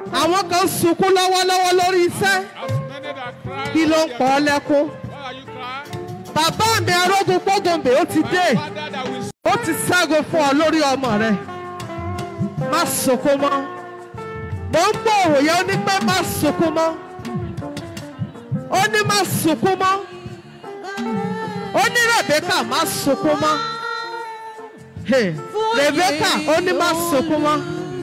àwọn kan ń sunkún lọ́wọ́lọ́wọ́ lórí iṣẹ́ As many that cry. kí ló ń on pọ̀ ọ́ their lẹ́kún. Why are you crying? bàbá mi arógun pọ́gòmbè ó ti dé My father that will ó ti ṣẹ́gun fún ọ lórí ọmọ rẹ má sunkún mọ́ mo ń gbọ́ òrò yẹn ó ní pé má sunkún mọ́ ó ní má sunkún mọ́ ó ní Rebecca má sunkún mọ́ Hey, Rebecca ó ní má sunkún mọ́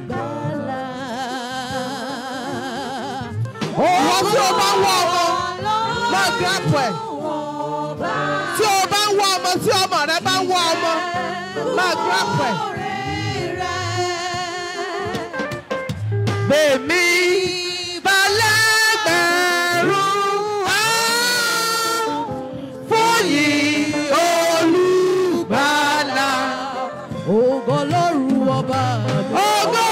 ìwọ tí o bá ń wá ọmọ má gírápù ẹ̀ tí o bá ń wá ọmọ tí ọmọ rẹ bá ń wá ọmọ má gírápù ẹ̀. Bèmí balẹ̀gbẹ̀rún á fòyì olùgbàlà. ògo lóru ọba mi. Ògo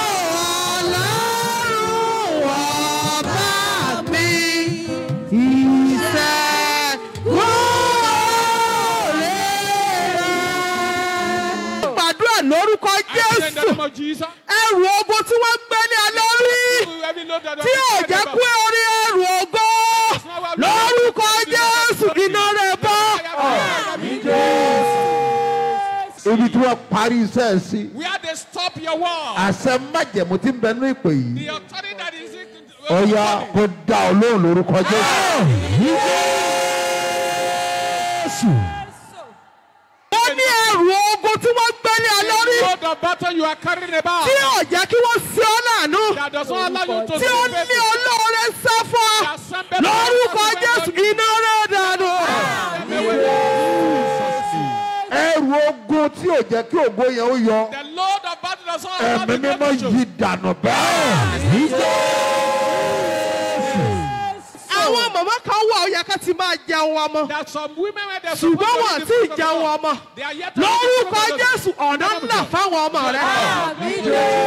Ọlọ́run ọba mi, ìṣẹ́gun oore rẹ̀. Gbàdúrà lórúkọ I say in the Jésù. name of Jesus. Ẹrù ogun tí wọ́n gbé ní alẹ́ rí. Every load that Tí ò jẹ́ pé orí ẹrù ògo. Lórúkọ Jésù iná rẹ̀ bọ́. ibi tí wọ́n parí iṣẹ́ ẹ̀ sí Where they stop your wall. àṣẹ májẹ̀mú tí ń bẹ ní ìpè yìí The authority that is in ọ̀ya kó dá ọ lóhùn lórúkọ Jésù. Ó ní ẹrù ogun tí wọ́n gbé ní alẹ́ rí. Load of battle you are carrying about. Tí ò jẹ́ kí wọ́n ṣe ọ́ láàánú. That does not allow you to Tí ó see ní olóore sá fún ọ. That somebody- Lórúkọ Jésù iná rẹ̀ dànù. ẹrù ogun tí ò jẹ́ kí ògo yẹn ó yọ The load of battle does not allow ẹ̀mí the mímọ́ glory to yí dànù bẹ́ẹ̀. Àwọn màmá kan wà ó yẹ ká ti máa jẹun ọmọ. That some women when they're Ṣùgbọ́n wọn supposed tí to ì be jẹun ọmọ. They are yet to Lórúkọ be Jésù ọ̀nà ńlá fáwọn ọmọ rẹ̀.